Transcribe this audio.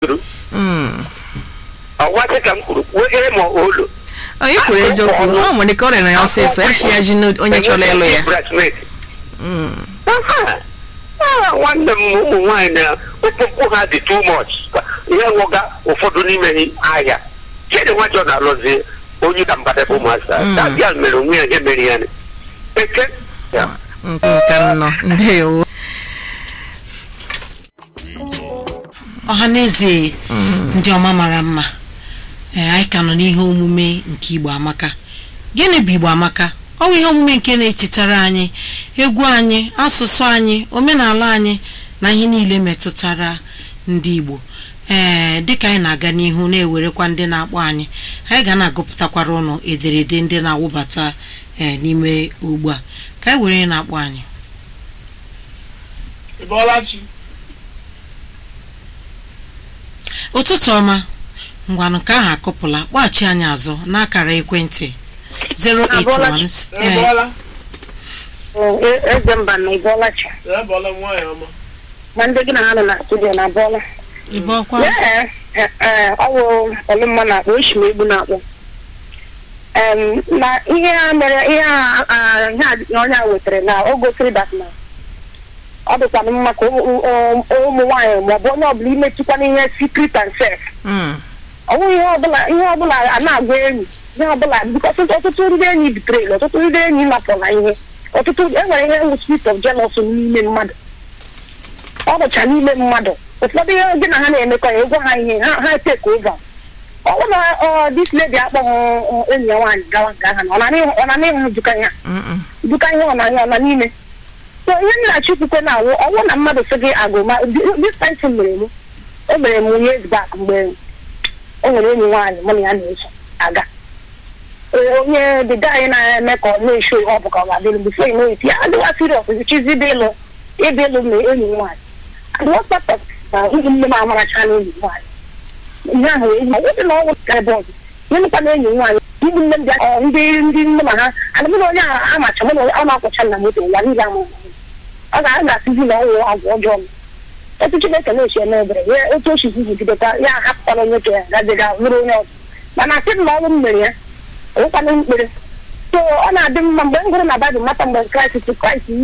turu Mm. ọwasị ka m kwuru wegere ma olu onye kwuru eziokwu ọ nwere ka ọ rịara ya ọsịsọ ya chi ya ji n'o- onye chọrọ ịlụ ya Breastmilk. Mm. Aha. Ah, nwanne m ụmụ nwaanyị na okpukpu ha dị too much ihe nwụga ụfọdụ n'ime ha ahịa chidi nwajọ na-alụzi onye ka mbadebe ụmụasa Mm. dabịa mere onwe ya ihe mere ya ni. eke ya nke nke nọ ndewo ọha na eze ndị ọma mara mma ee anyị ka nọ n'ihe omume nke igbo amaka gịnị bụ igbo amaka ọ bụ ihe omume nke na-echetara anyị egwu anyị asụsụ anyị omenala anyị na ihe niile metụtara ndị igbo ee dịka anyị na-aga n'ihu na-ewerekwa ndị na-akpọ anyị anyị ga na-agụpụtakwara ụnụ ederede ndị na-awụbata ee n'ime ugbu a ka anyị were onye na-akpọ anyị Ịbọlachi. ụtụtụ ọma ngwanụ ka ahụ akụpụla kpọghachi anyị azụ n'akara ekwentị 081 ee, Ịbọla. eze mba na ịbọọlachi Ịbọla nwaanyị ọma. ma ndị gị na ha nọ na studio na abụọla ịbụ ọkwa ọwụ ọlụmma na-akpọ oshi m egbu na-akpọ Em, na ihe a mere ihe a a- ihe a onye a wetara na o gosiri dat na ọ dịkwana mma ka ụmụ ụmụ- ụmụ nwaanyị maọbụ onye ọbụla imetụkwana ihe secret and self Mm. ọ bụghị ihe ọbụla ihe ọbụla a na-agwa enyi ihe ọbụla bikos ọtụtụ ndị enyi bitrel ọtụtụ ndị enyi napụla ihe ọtụtụ enwere ihe wụ spirit of jealousy n'ime mmadụ ọ bụcha n'ime mmadụ ụfọdụ ihe gị na ha na-emekọ ya ịgwa ha ihe ha ha take over ọ bụrụ na ọ dis lady akpọghị ọ, enyi ya nwaanyị gawa nke aha na ọ na n'ihu- ọ na n'ihu duka ya Mm-mm. duka ihe ọ na ihe ọ na n'ime so ihe m na-achọ ikwukwe na awụ ọnwụ na mmadụ sị gị agụma this time mere m o mere m years back mgbe o nwere enyi nwaanyị mụ na ya na-eso aga Ee, onye the guy na-eme ka ọ na-esho ihe ọ bụ ka ọ ga-adịlụ bifo ị na-eti ya adịwa serious chizi ịdị ịlụ ịdị ịlụ ma enyi nwaanyị adịwa kpatọ na ụmụ nne m amaracha na enyi nwaanyị ihe ahụ enyi ọ dị na ọnwụ ka ebe ọzọ ihe mekwa na enyi nwaanyị ụmụ nne m bịa ọ, ndị ndị nne ma ha ana mụ na onye a amacha mụ na onye ọ na-akwụcha na moto ụwa niile ama ọ ga a ga-asịzi na ọnwụ agwa ọjọọ m otu chineke na-echi eme ebere ya otu o si zigidekwa ya ahapụkwala onye ka ya gaziga lụrụ onye ọzọ mana asị m na ọnwụ m mere ya ọwụkwana mkpere so ọ na-adị mma mgbe m gụrụ na baịbụl mata mgbe kraịst kraịst